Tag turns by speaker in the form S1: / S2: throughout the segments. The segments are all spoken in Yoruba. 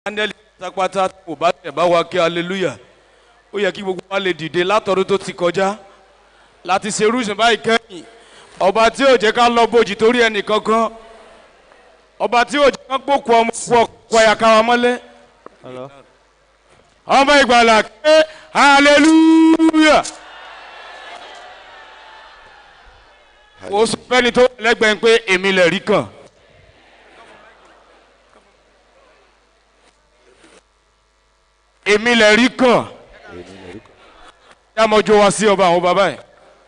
S1: áńgẹ́lì pátápátá kò bá tẹ̀ bá wa kí hallelujah ó yẹ kí gbogbo wa lè dìde látọ̀rọ̀ tó ti kọjá láti ṣe irúṣin báyìí kẹ́yìn ọba tí ò jẹ́ ká lọ bójì torí ẹnì kankan ọba tí ò jẹ́ ká gbókù ọmọ kú ọkọ ẹ̀yà ká wa mọ́lẹ̀ ọmọ ìgbàlà ké hallelujah ó sọ fẹ́ni tó wà lẹ́gbẹ̀ẹ́ pé èmi lè rí kàn. èmi lè rí kàn yá mọ́jú wá sí ọba àwọn bàbá yìí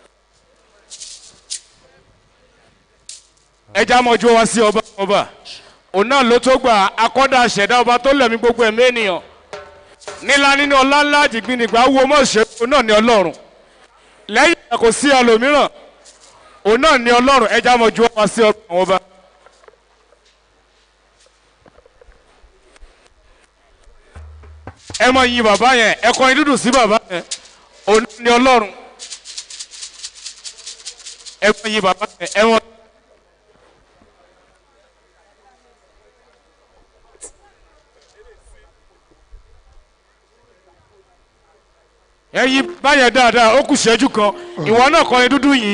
S1: ẹja mọ́jú wá sí ọba àwọn ọba òun náà ló tó gbà akọ́dà ṣẹ̀dá ọba tó lẹ̀mí gbogbo ẹ̀mí ènìyàn nílá nínú ọlá ńlá àjìgbìnìgbà wo mọ̀ ṣe òun náà ní ọlọ́run lẹ́yìn ìgbà kò sí ẹlòmíràn òun náà ní ọlọ́run ẹja mọ́jú wá sí ọba àwọn ọba. ẹ mọ yin bàbá yẹn ẹ kọrin dúdú sí bàbá yẹn òun ní ọlọ́run ẹ mọ yin bàbá yẹn ẹ mọ. ẹ yí báyẹn dáadáa ó kù ṣẹ́jú kan ìwọ náà kọrin dúdú yìí.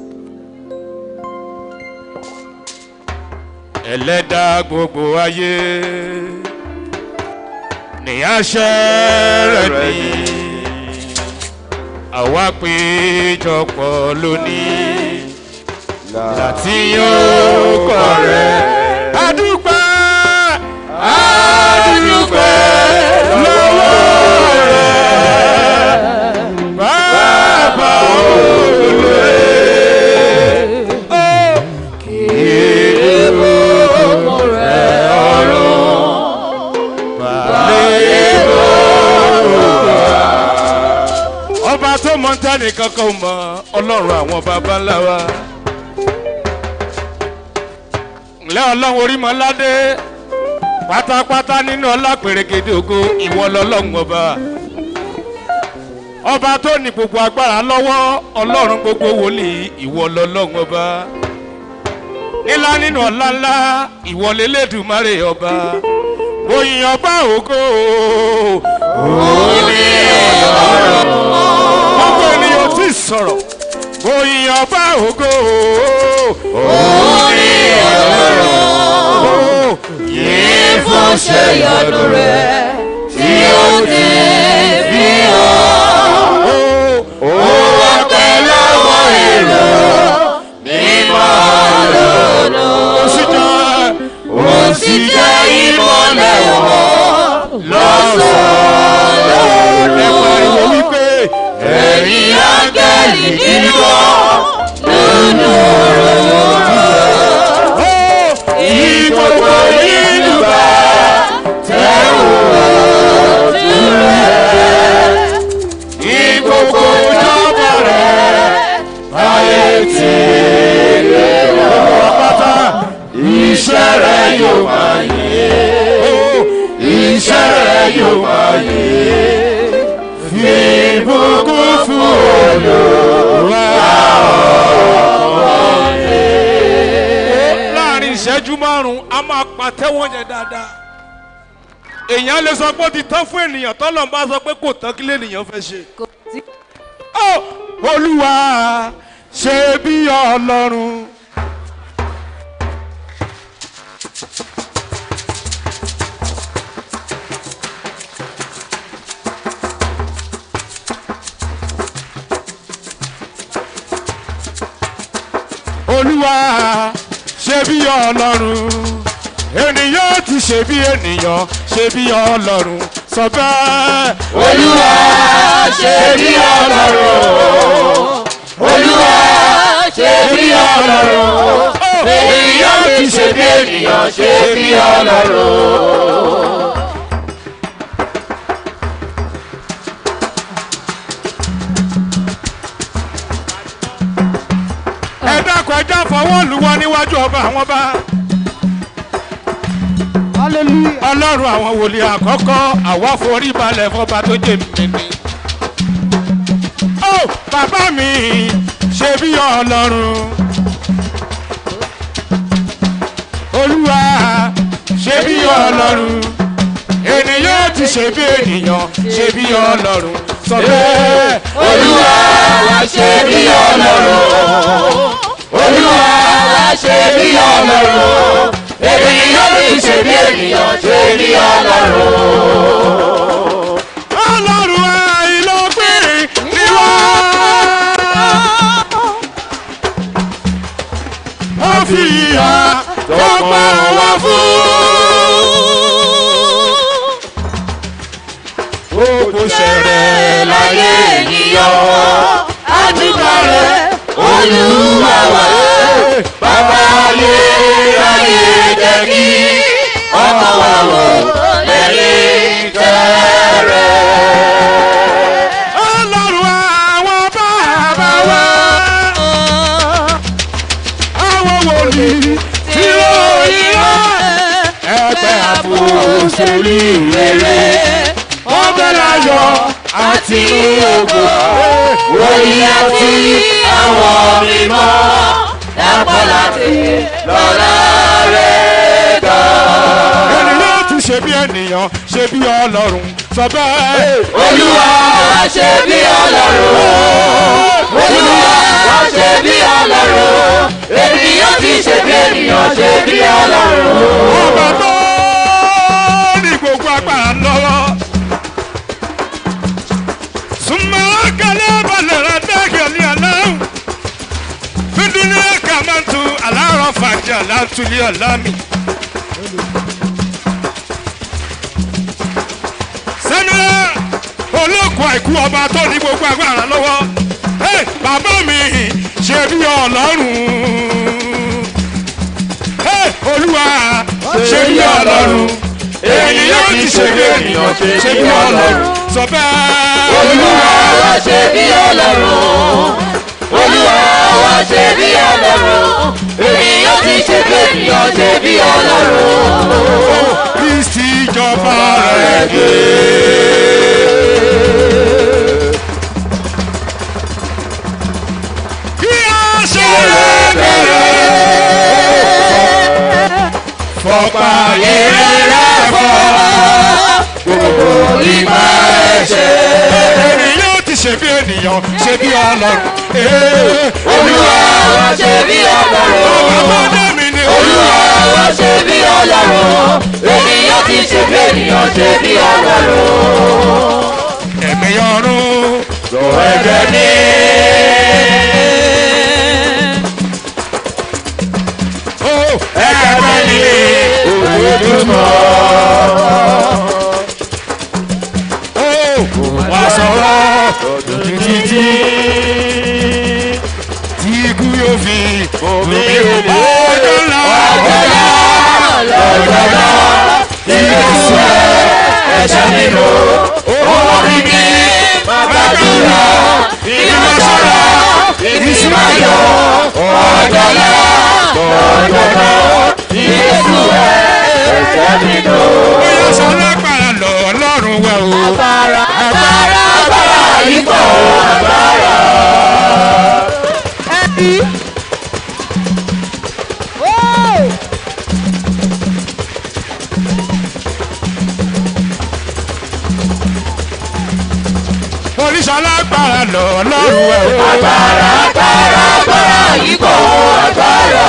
S1: ẹlẹ́dàá gbogbo ayé ní àṣẹ rẹ̀ ní àwa péjọpọ̀ lónìí láti yóò kọ rẹ̀. adúpẹ́ adúpẹ́ lọ́wọ́ rẹ̀ bàbá olùwẹ̀. kí èèmọ̀ rẹ̀ ọ̀run ọba tó mọ tani kankan mọ ọlọ́run àwọn baba ńlá wa ńlẹ́ ọlọ́run orímọ̀ládé pátápátá nínú ọlá pèrègèdè ògo ìwọ lọ́lọ́run ọba ọba tó ní gbogbo agbára lọ́wọ́ ọlọ́run gbogbo wòlíì ìwọ lọ́lọ́run ọba nílá nínú ọlá ńlá ìwọ lélẹ́dùmarè ọba oyin ọba ògo oyin ọ̀rọ̀ gbogbo ènìyàn ti sọ̀rọ̀ oyin ọba ògo oyin ọ̀rọ̀
S2: yìí fún ṣe ìyanu rẹ̀ tí ó dé bí ọ́.
S1: ó wá pẹ́ lọ́wọ́ èrò mímọ́ lọ́nà ó sì jẹ́
S2: ó sì jẹ́ ìmọ̀lẹ̀ wọn lọ́sàn-án
S1: ẹ pariwo wípé
S2: ẹ̀yin áńgẹ́lì dídọ́ nínú
S1: ó
S2: ìgbòho nínú bá tẹ̀wọ̀ ojú rẹ̀ ìgbòho ìjọba rẹ̀ ayé tí lè wọ́n
S1: pátá
S2: iṣẹ́ rẹ̀ yóò máa yé iṣẹ́ rẹ̀ yóò máa yé fi ìbùkún fún olùwà
S1: láàrin ìṣẹ́jú márùn-ún a máa pàtẹ́wọ́ yẹn dáadáa èèyàn lè sọ pé ó ti tán fún ènìyàn tọ́lọ̀ ń bá sọ pé kò tán kí lènìyàn fẹ́ ṣe. ó olúwa ṣe bí ọlọ́run. olúwa ṣe bí ọlọ́run ènìyàn ti ṣe bí ènìyàn ṣe bí ọlọ́run sọ bẹ́ẹ̀.
S2: olúwa ṣe bí ọlọ́run olúwa ṣe bí ọlọ́run ènìyàn ti ṣe bí ènìyàn ṣe bí ọlọ́run.
S1: ẹ dákun ẹ já fọwọ́ lù wọ́n níwájú ọba àwọn ọba. ọlọ́run àwọn wòlíì àkọ́kọ́ àwa forí balẹ̀ fọba tó jẹ́ mímí. ó bàbá mi ṣe bí ọlọ́run. olúwa ṣe bí ọlọ́run ṣe bí ènìyàn ṣe bí ọlọ́run sọ bẹ́ẹ̀.
S2: olúwa wá ṣe bí ọlọ́run olúwa wá ṣe bí ọlọ́run ènìyàn kì í ṣe bí ènìyàn ṣe bí ọlọ́run.
S1: ọlọ́run àìlọ́gbìn ni wá. ó fi ìyá tó pa wá fún. ó kò ṣẹ̀rẹ̀ láyé
S2: ènìyàn àdúgbò rẹ̀ olúwa wá bàbá ayé ayé jẹ́ kí ọmọ wa wò lẹ́yìn tẹ́rẹ̀.
S1: ọlọ́run àwọn bàbá wa. àwọn wòlíì tí ó yíra. ẹgbẹ́ àpòsílì rere. ọbẹ̀ láyọ̀ àti ògo.
S2: wòlíì àti àwọn mímọ́ dápọ̀ láti lọ́la rẹ̀ gbà.
S1: ènìyàn tún ṣe bí ènìyàn ṣe bí ọlọ́run sọ bẹ́ẹ̀.
S2: olúwa wá ṣe bí ọlọ́run olúwa wá ṣe bí ọlọ́run ènìyàn kì í ṣe bí ènìyàn ṣe bí ọlọ́run.
S1: ọba tó ní gbogbo agbára lọ́wọ́. súnmọ́ kálẹ̀ balẹ̀ rẹ̀ dákẹ́lẹ́ aláwọ̀. fídúní ẹ̀ka máa ń tu aláàrọ̀ fàájì aláàtúlẹ̀ ọ̀lámì. sẹ́nu olóko àìkú ọba tó ní gbogbo agbára lọ́wọ́. Hey, bàbá mi ṣe bí ọlọ́run Hey, olúwa ṣe bí ọlọ́run ènìyàn ti ṣe bí ènìyàn ṣe bí ọlọ́run sọ bẹ́ẹ̀.
S2: olúwa wá ṣe bí ọlọ́run olúwa wá ṣe bí ọlọ́run ènìyàn kì í ṣe bí ènìyàn ṣe bí ọlọ́run.
S1: kristi jọba rẹ̀ dé. kí a ṣe bẹ̀rẹ̀ fọpa yẹrẹ fọ gbogbo ìgbà ẹ̀ṣẹ̀. ènìyàn ti ṣe bí ènìyàn ṣe bí ọlọ́run.
S2: olúwa wá ṣe bí ọlọ́run.
S1: ọmọdé mi ni
S2: olúwa wá ṣe bí ọlọ́run ènìyàn kì í ṣe bí ènìyàn ṣe bí ọlọ́run.
S1: ẹ̀mí ọ̀run lọ ẹ̀jẹ̀ ní. ó ẹ̀jẹ̀ bẹ́ẹ̀ ni ojoojúmọ́. ó wá sọ̀rọ̀ títí tí ikú yóò fi omi ọjọ́ ńlá ọjọ́ ńlá
S2: lọ́jọ́ náà ìgbésù ẹ̀ ẹ̀ṣẹ̀ nínú orí mi máa gbàdúrà ìgbà sọ̀rọ̀ ìgbésù ayọ̀ ọjọ́ náà lọ́jọ́ náà ìgbésù ẹ̀ ẹ̀ṣẹ̀ nínú.
S1: bóyá sọ lágbára lọ ọlọ́run wẹ̀ o.
S2: agbára agbára agbára yìí pọ̀ agbára.
S1: oríṣi alágbára lọ ọlọ́run wẹ̀ o.
S2: agbára agbára agbára yìí pọ̀ agbára.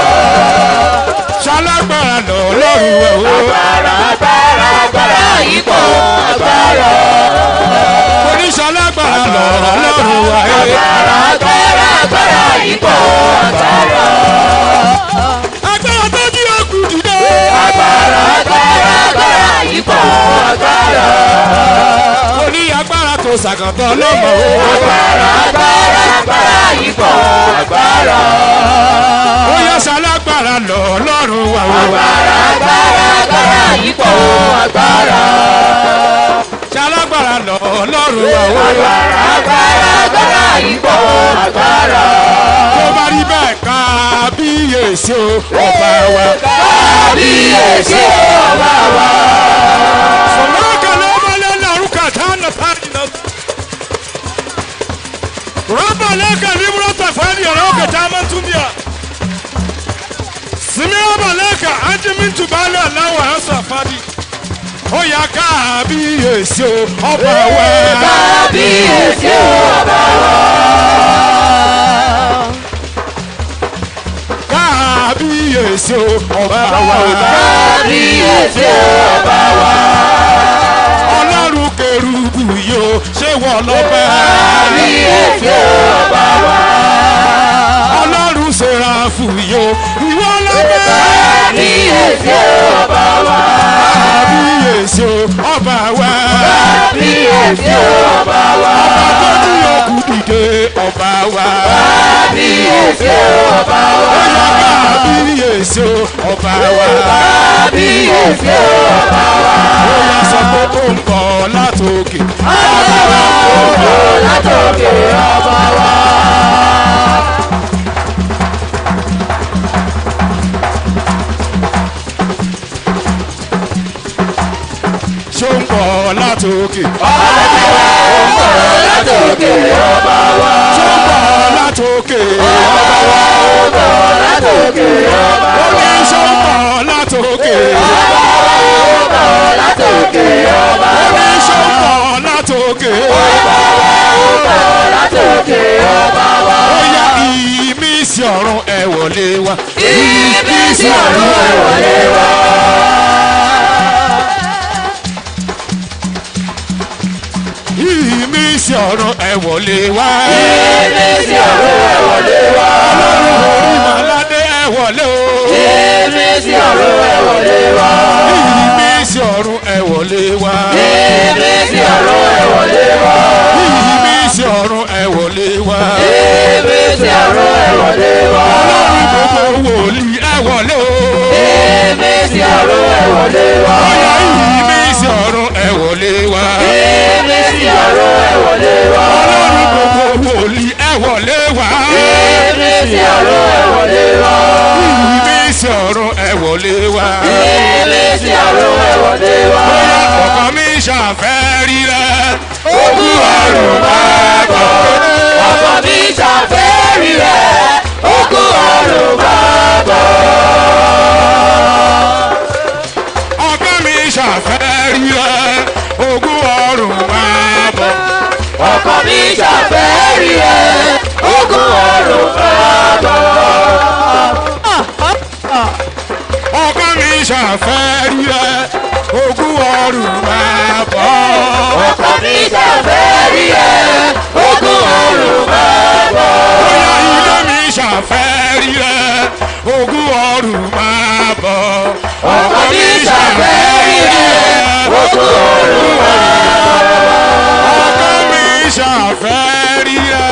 S1: ṣalágbára lọ ọlọ́run wẹ̀ o.
S2: agbára agbára agbára yìí pọ̀ agbára.
S1: oríṣi alágbára lọ ọlọ́run wẹ̀ o.
S2: agbára agbára agbára yìí pọ̀ agbára.
S1: agbára tó jí òkú dìde.
S2: agbára agbára agbára yìí pọ̀ agbára.
S1: oní agbára tó ṣàkàtọ̀ lọ́mọ o.
S2: agbára agbára agbára yìí pọ̀ agbára.
S1: ó yẹ ṣalágbára lọ ọlọ́run wẹ̀ o.
S2: agbára agbára agbára yìí pọ̀ agbára.
S1: ṣalágbára lọ ọlọ́run wẹ̀ o.
S2: agbára agbára agbára yìí pọ̀ agbára.
S1: tó bá rí bẹ́ẹ̀ ká bíyèsí o ọba wa.
S2: kábíyèsí ọba wa.
S1: Sonaka lomale laruka tana padina. Raba leka libro tafani roka tama tundia. Simi raba leka anji mintu bale alawa hasa fadi. ó yá kábíyèsí o ọba wa.
S2: kábíyèsí ọba wa.
S1: kábíyèsí o ọba wa.
S2: kábíyèsí ọba wa.
S1: ọlọ́run kẹrùbù yìí o ṣé wọ́n lọ́pẹ́.
S2: kábíyèsí ọba wa.
S1: ọlọ́run sẹ́ráfù yìí o ìwọ lọ́pẹ́.
S2: kábíyèsí ọba wa.
S1: kábíyèsí o ọba wa.
S2: kábíyèsí ọba wa.
S1: ọba tó ní òkú dìde ọba wa.
S2: kábíyèsí ọba wa.
S1: kábíyèsí o ọba wa.
S2: kábíyèsí ọba wa.
S1: ó yá sọ pé ó ń bọ̀ látòkè.
S2: látòkè ọba wa.
S1: ṣó ń bọ̀ látòkè.
S2: látòkè ọba wa.
S1: ṣó ń bọ̀ látòkè.
S2: látòkè ọba
S1: ó ní ṣó ń bọ̀ látòkè.
S2: látòkè ọba
S1: ó ní ṣó ń bọ̀ látòkè.
S2: látòkè ọba wa.
S1: ó yá ìmísí ọ̀run ẹ wọlé wá.
S2: ibi sí ọ̀run ẹ̀ wọlé wa.
S1: ìmísí ọ̀run ẹ wọlé wá.
S2: ibi sí ọ̀run ẹ̀ wọlé wa.
S1: ìmọ̀ládé ẹ wọlé o.
S2: ibi sí ọ̀run ẹ̀ wọlé wa.
S1: ìmísí ọ̀run ẹ wọlé wá.
S2: ibi sí ọ̀run ẹ̀ wọlé wa.
S1: ìmísí ọ̀run ẹ wọlé wá.
S2: ibi sí ọ̀run ẹ̀ wọlé wa.
S1: ọlọ́run gbogbo wòlíì ẹ wọlé o.
S2: ibi sí ọ̀run ẹ̀ wọlé wa.
S1: ọ̀yà ìmísí ọ̀run ẹ wọlé wá.
S2: ibi sí ọ̀run ẹ̀ wọlé wa.
S1: ọlọ́run gbogbo wòlíì ẹ wọlé wá.
S2: ibi sí ọ̀run ẹ̀ wọlé wa.
S1: ìmísí ọ̀run ẹ wọlé wá.
S2: ibi sí ọ̀run ẹ̀ wọlé wa.
S1: bóyá ọkàn mi ṣàfẹ́ rí rẹ.
S2: ogun ọ̀run máa bọ̀. ọkọ̀ mi ṣàfẹ́rí rẹ̀. ogun ọ̀run máa bọ̀.
S1: ọkàn mi ṣàfẹ́ rí rẹ. ogún ọrùn máa bọ̀.
S2: ọkọ̀ mi ṣàfẹ́rí rẹ̀. ogun ọ̀run máa bọ̀.
S1: ọkàn mi ṣàfẹ́ rí rẹ. ogún ọrùn máa bọ̀.
S2: ọkọ̀ mi ṣàfẹ́rí rẹ̀. ogun ọ̀run máa bọ̀.
S1: bóyá ilé mi ṣàfẹ́ rí rẹ. ogún ọrùn máa bọ̀.
S2: ọkọ̀ mi ṣàfẹ́rí rẹ̀. ogun ọ̀run máa bọ̀.
S1: ọkàn mi ṣàfẹ́ rí rẹ.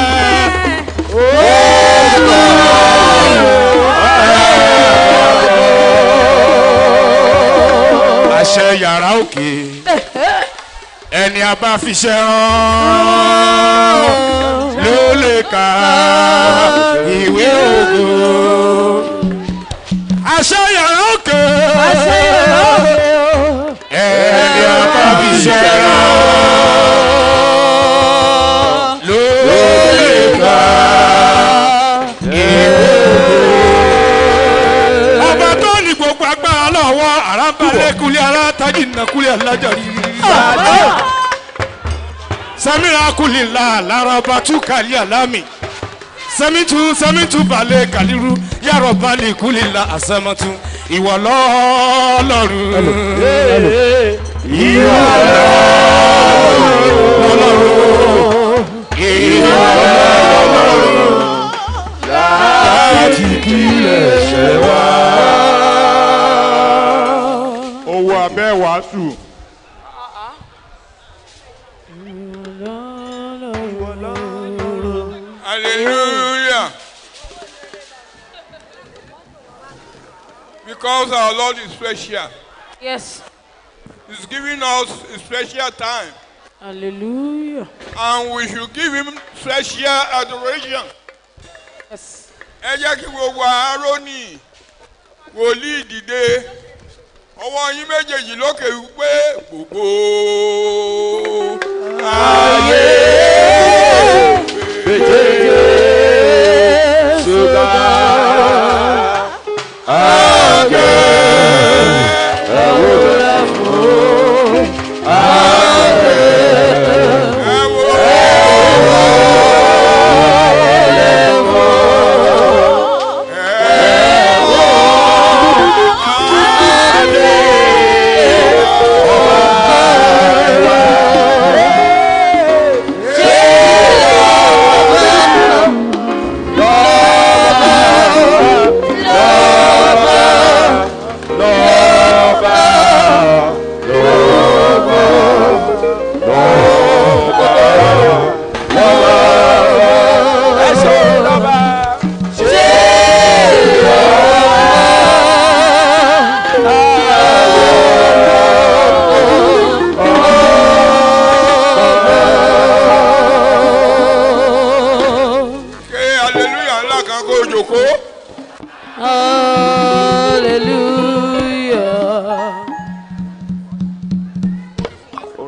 S1: àṣẹ yàrá òkè ẹni a bá fi ṣe rán ló lè ka ìwé ògo àṣẹ yàrá òkè ẹni a bá fi ṣe rán ló lè ka ìwé ògo ọba tó ní gbogbo agbára lọ́wọ́ àràbálẹ̀ kulẹ̀ alátají nàkulẹ̀ alájà rírí. samira kulila laraba tu kali alami samitu samitu bale kaliru yarọ bali kulila asamatu ìwọ lọ́lọ́run ìwọ lọ́lọ́run ìwọ lọ́lọ́run láti kílẹ̀ ṣẹ wá.
S3: owó abẹ́ wàásù.
S4: Hallelujah. Because our Lord is special.
S5: Yes.
S4: He's giving us a special time.
S5: Hallelujah.
S4: And we should give him special adoration.
S5: Yes.
S4: Ẹ jẹ́ kí gbogbo Aaroni wòlíì dìde. Ọwọ́ yín méjèèjì lókè wípé gbogbo ayé.
S1: ọkàn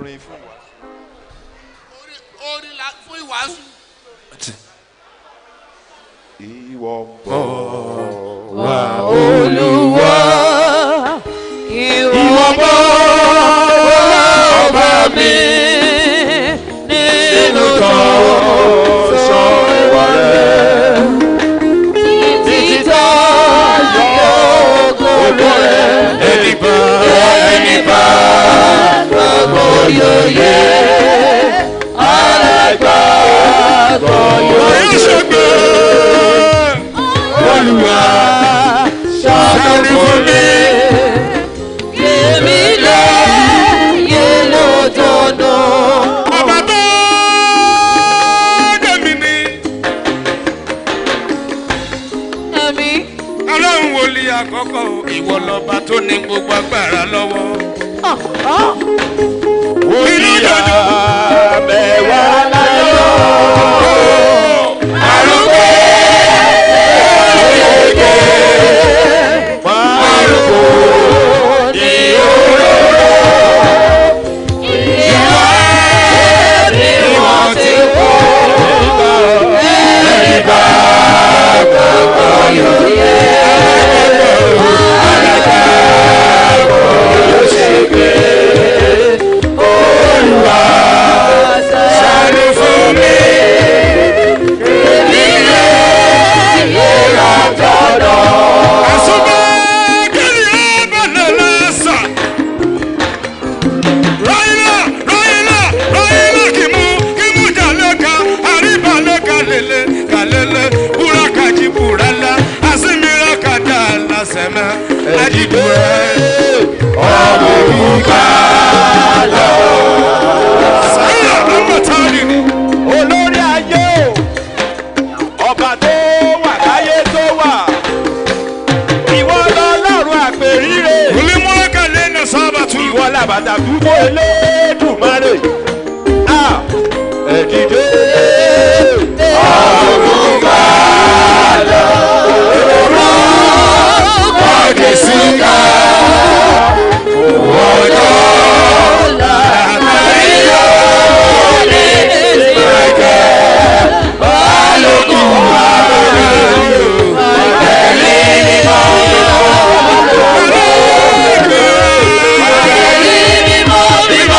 S6: orin fún wa.
S2: orin la fún ìwàásù.
S6: ìwọ ń bọ̀
S2: wá olúwa ìwọ bọ́ ọba mi nínú tọ́wọ́ sọ ìwọ rẹ̀ títà yóò rẹ̀ ẹni bá ẹni bá gbogbo yóò yẹ alágbàgbọ́ yóò ṣègbè olùwà ṣàánú fún mi. Èmi lè yé lójoojúmọ́.
S1: ọba tó dẹ̀mí ni
S2: Ẹ̀mí.
S1: ọlọ́run wòlíì àkọ́kọ́ o, ìwọ lọ́ba tó ní gbogbo agbára lọ́wọ́.
S6: Oníyà mẹ́wàá láyọ̀.
S1: arúgbó
S6: Márùkù ní òróró.
S2: Ìwà ni wọ́n ti kú. Ẹni bá gbàgbọ́ yóò yẹ. Alágbàgbọ́ yóò ṣe gbé. Olúwa ṣàánú fún mi. Èmi lè yẹra tọ̀dọ̀.
S1: àṣùbọ̀ kẹ́lí ọ̀bọ̀nà lọ́sà. ráyìnà ráyìnà ráyìnà kìmú kìmú jàlẹ́ka àríbàlẹ́ka lélẹ̀ kàlẹ́lẹ̀ búrákàjì búrẹ́lá àsìmírà kàdà làṣẹ̀mẹ́ àjìbúrẹ́.
S6: Ọmọ òrùka lọ.
S1: sáyà ọmọ táàlì ni.
S6: Olórí ayé o. Ọba tó wà láyé tó wà. Ìwọ lọ́lọ́run àpèrire.
S1: olùmúlẹ́kà lẹ́nu sábàtú.
S6: Ìwọ làbàtà dúró elédùnmarè. À ẹ̀dìdé. Ọ̀rùka lọ. Ọ̀dẹ̀ síkà. Ọjọ́ làbàyọ̀ lè ṣèkẹ́. Balógun àbẹ̀rẹ̀ tẹ̀lé ní mọ́. Tẹ̀lé ní mọ́ bí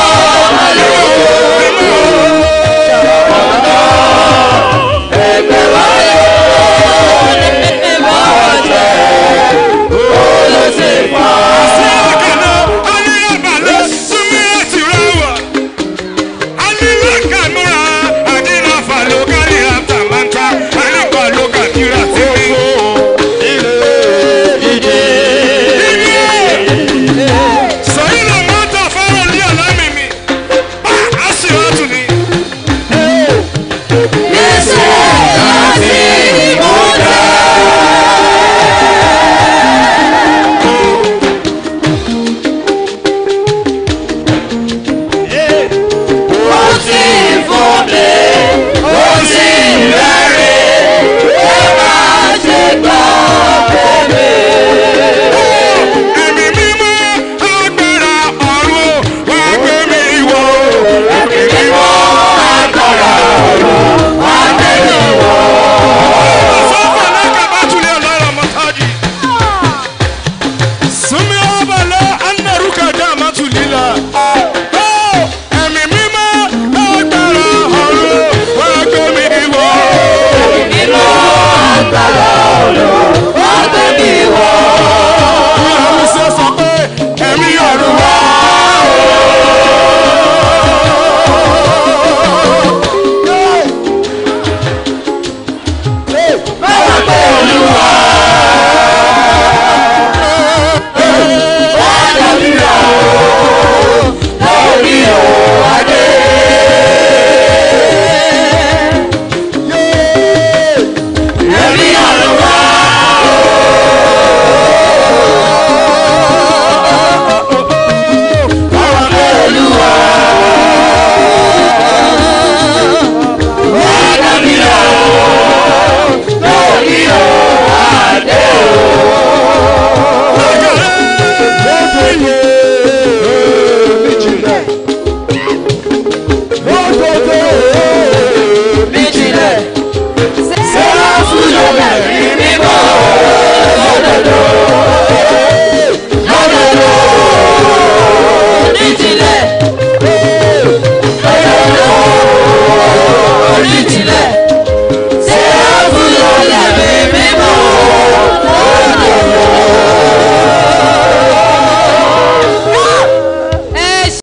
S2: ògo.